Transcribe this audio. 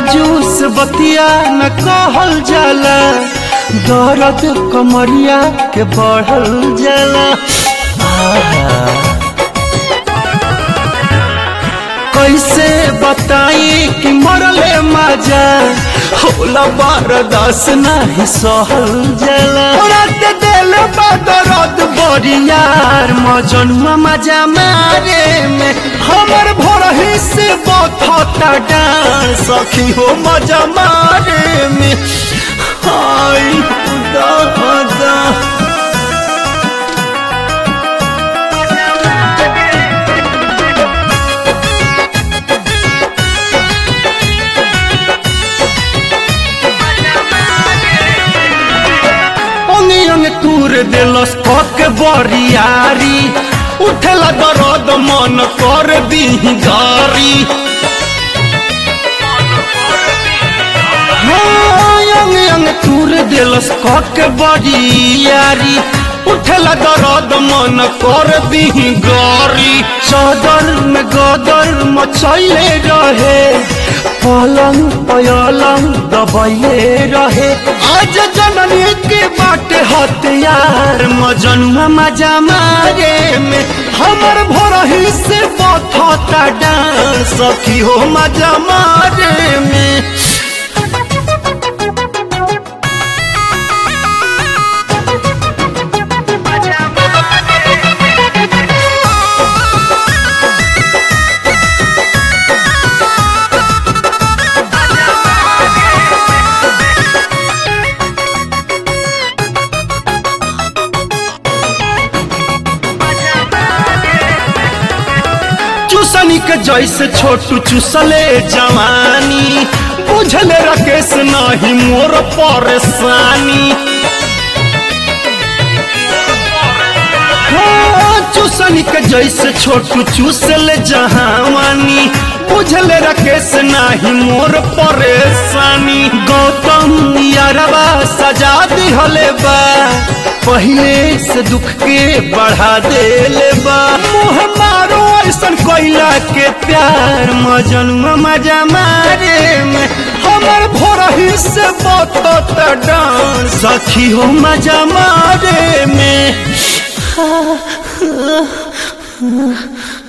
राजू से बतिया न कहल जाला दर्द कमरिया के बढ़ल जाला आहा। कैसे बताई कि मरले मजा होला बरदास नहीं सहल जाला रात दिल बदरद बरियार मजनुआ मजा मारे में हमर भोरही से बथता डार सखी हो मजा मारे में हाय खुदा खुदा अंगे अंगे तूर दिलस पक बरियारी उठला दरद मन कर दीही गारी हाँ, अंगे अंगे तूर दिलस पक बरियारी उठला दरद मन कर दीही गारी चादर में गदर मचैले रहे पलंग पलंग दबैले रहे आज जननी के बाटे हथियार मजनुआ मजा मारे में हमर भोरही से बथता डांस सखी हो मजा मारे में चूसनी के जैसे छोटू चूसले जवानी बुझले रकेश नहीं मोर परेशानी हाँ, चूसनी के जैसे छोटू चूसले जहावानी बुझले रकेश नाही मोर परेशानी गौतम यारबा सजा दिहले बा पहिले से दुख के बढ़ा देले बा मुँह मारो ऐसन कोइला के प्यार मजनुआ मजा मारे में हमर भोरही से बतत डांस सखी हो मजा मारे में